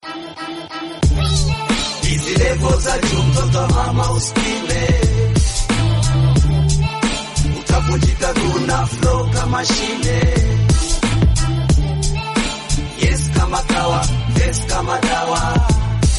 Hizi levo za juu mtoto mama usipime, utavunjika guna flow kama shine. Yes kama kawa, yes kama dawa.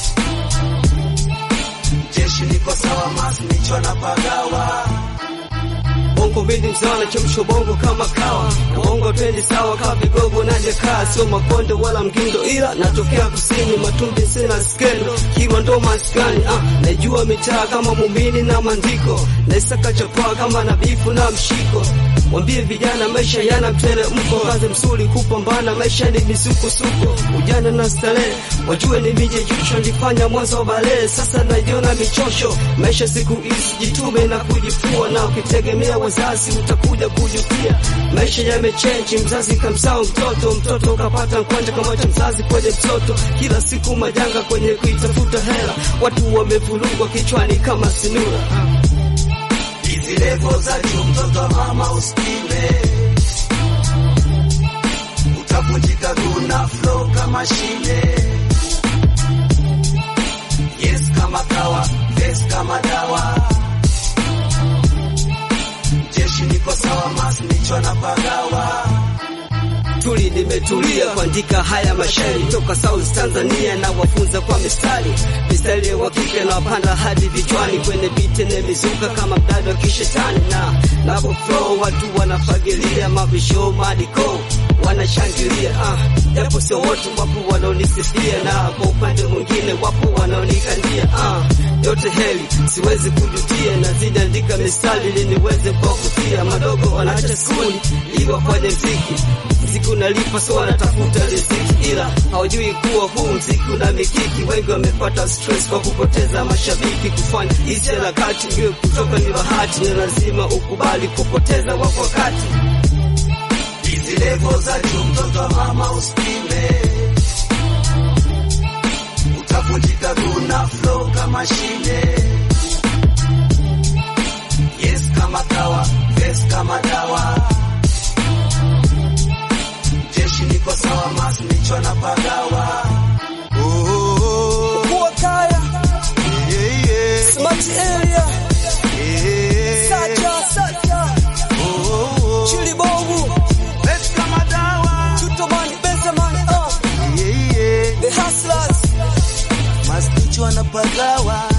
Jeshi niko sawa, mas nicho na pagawa. Bongo mbili mzawa chemsho bongo kama kawa na bongo twendi sawa kama vigogo najekaa sio makonde wala mgindo ila natokea kusini matumbi sina skendo kiwa ndo maskani ah, najua mitaa kama muumini na mandiko naisaka chapaa kama nabifu na mshiko Wambie vijana maisha yana mteremko, kazi msuri kupambana, maisha ni misukosuko, ujana na starehe, wajue ni mije jusho, nilifanya mwanzo wa balee, sasa najiona michosho. Maisha siku hizi jitume na kujifua, na ukitegemea wazazi utakuja kujutia. Maisha yamechenji, mzazi kamsao mtoto, mtoto ukapata mkwanja kama cha mzazi kwenye mtoto, kila siku majanga kwenye kuitafuta hela, watu wamevurugwa kichwani kama sinura. Hizi levo za juu mtoto mama usipime, utavunjika guna flow kama shine. Yes kama kawa, yes kama dawa. Jeshi niko sawa, mas nicho na pagawa. tuli nimetulia kuandika haya mashairi toka South Tanzania na wafunza kwa mistari mistari ya wakike na wapanda hadi vichwani kwenye biti na mizuka kama mdada wa kishetani na napo flow watu wanafagilia mavisho madiko wanashangilia ah, japo sio wote wapo wanaonisifia na kwa upande mwingine wapo wanaonikandia ah, yote heli siwezi kujutia nazidi andika mistari ili niweze kuwavutia madogo wanaacha skuli ili wafanye mziki mziki unalipa so wanatafuta riziki, ila hawajui kuwa huu mziki una mikiki. Wengi wamepata stress kwa kupoteza mashabiki. Kufanya hizi harakati ndio kutoka ni bahati, na lazima ukubali kupoteza wako wakati. Hizi levo za juu mtoto mama usipime, utavunjika guna flow kama shine. Yes kama kawa, yes kama dawa. Jeshi niko sawa, mas nicho na pagawa. Kuwa kaya Smart area Sacha Sacha Chili bongo Tutomani Benzemani uh. The Hustlers Masticho anapagawa